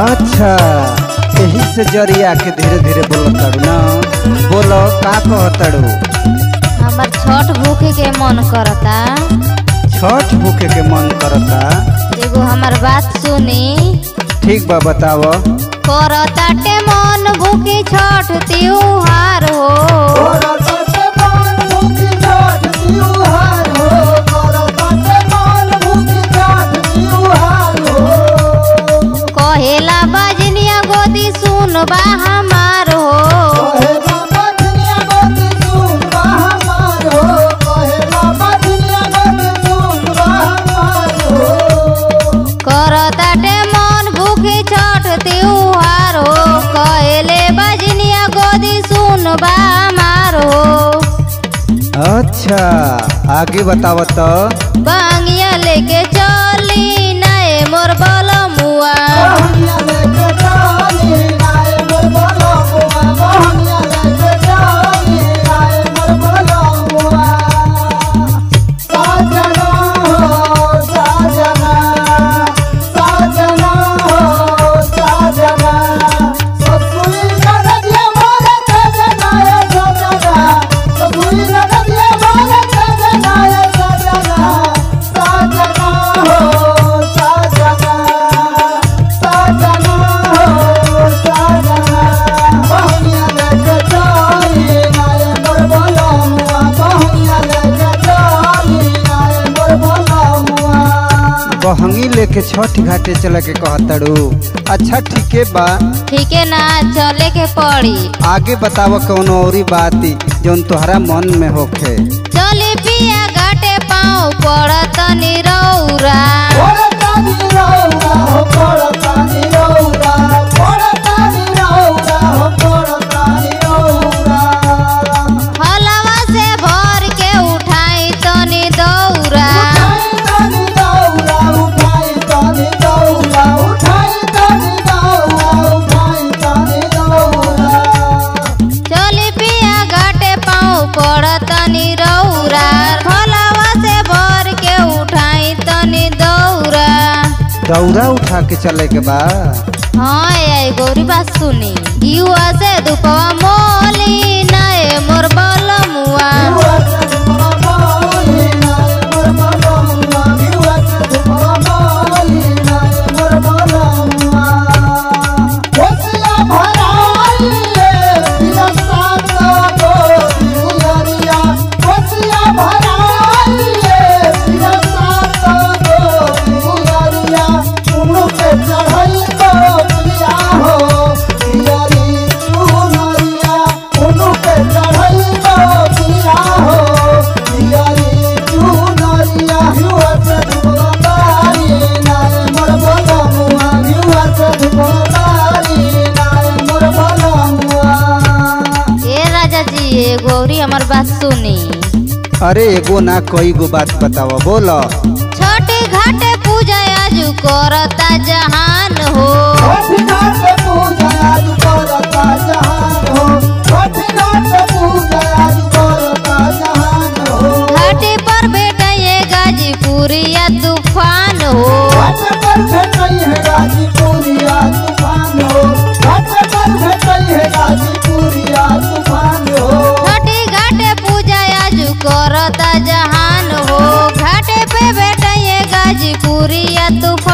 अच्छा यही से जरिया के धीरे धीरे बोलत ताड़ू ना बोलो का कहताड़ू हमार छठ भूखे के मन करता छठ भूखे के मन करता एगो हमार बात सुनी ठीक बा बताव करताटे मन भूखे छठ त्योहार हो कहेला बजनिया गोदी सुनबा हमार हो करताटे मन भूखे छठ त्योहार हो कहेले बजनिया गोदी सुनबा हमार हो अच्छा आगे बताव तो बांगिया लेके चली नए मोर बलमुआ बहंगी लेके छठ घाटे चले के कहताड़ू अच्छा ठीके बा ठीक है ना चले के पड़ी आगे बताव कौन औरी बात जौन तोहरा मन में होखे चले पिया घाटे पाँव पड़त निरौरा हलवा से भर के उठाई तनी दौरा चली पिया घाटे पाँव पड़त निरौरा हलवा से भर के उठाई तनी दौरा दौरा उठा के चले के बा हाँ आई गौरी बात सुनी युवा से दुपवा मोली नए मोर बलमुआ ए राजा जी ए गौरी हमार बात सुनी अरे एगो ना कई गो बात बताव बोलो छठे घाटे पूजा आजू करता जहान हो घाटे पर बेटा ये गाजीपुरिया तूफान हो छठे घाटे पूजा आजू करता जहान हो घाटे पे बेटा ये गाजीपुरिया तूफान